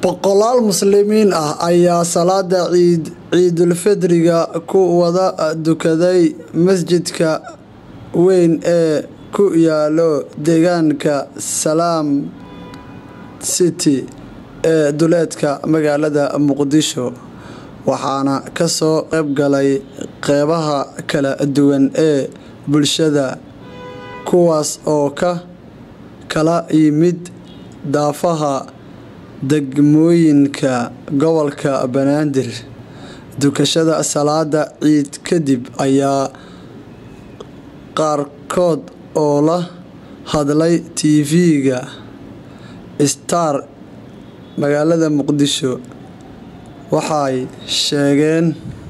boqolaal muslimiin ah ayaa salaada ciid ciidulfidriga ku wada dukaday masjidka weyn ee ku yaalo deegaanka salaam city ee duleedka magaalada muqdisho waxaana kasoo qayb galay qeybaha kala duwan ee bulshada kuwaas oo ka kala yimid daafaha degmooyinka gobolka banaadir dukashada salaada ciid kadib ayaa qaarkood oo la hadlay tv-ga star magaalada muqdisho waxay sheegeen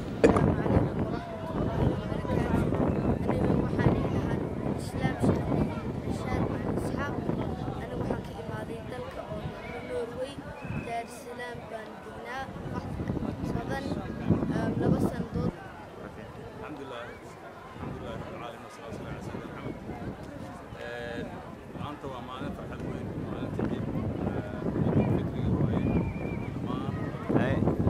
maanta waa maalin farxad weyn maalinta ciid fikriga waaye dhammaan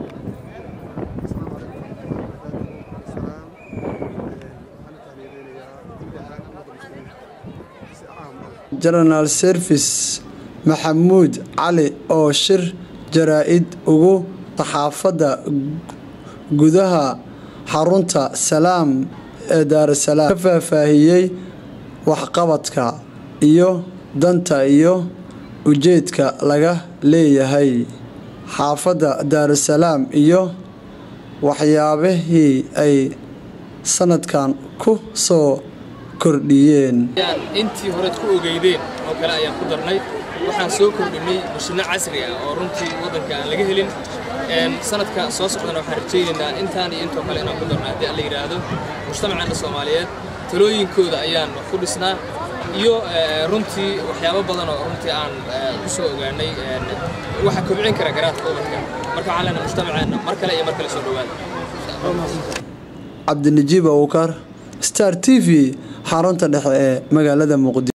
general service maxamuud cali oo shir jaraa-id ugu saxaafadda gudaha xarunta salaam ee daarasalaam ka faahfaahiyey waxqabadka iyo danta iyo ujeedka laga leeyahay xaafadda daarusalaam iyo waxyaabihii ay sanadkan ku soo kordhiyeen intii horead ku ogeydeen oo kale ayaan ku darnay waxaan soo kordhinay mashiinno casri ah oo runtii waddanka aan laga helin sanadka soo socdana waxaan rajaynaynaa intaan iyo intoo kale inaan ku darno haddii aan la yidhaahdo mujtamaceena soomaaliyeed talooyinkooda ayaan wax ku dhisnaa iyo runtii waxyaabo badan oo runtii aan ku soo ogaanay waxa kobcin kara garaadka ubadka marka waxaan leenahay mujtamaceenna mar kale iyo mar kale soo dhowaada cabdinajiib awkar star t v xarunta dhexe ee magaalada muqdisho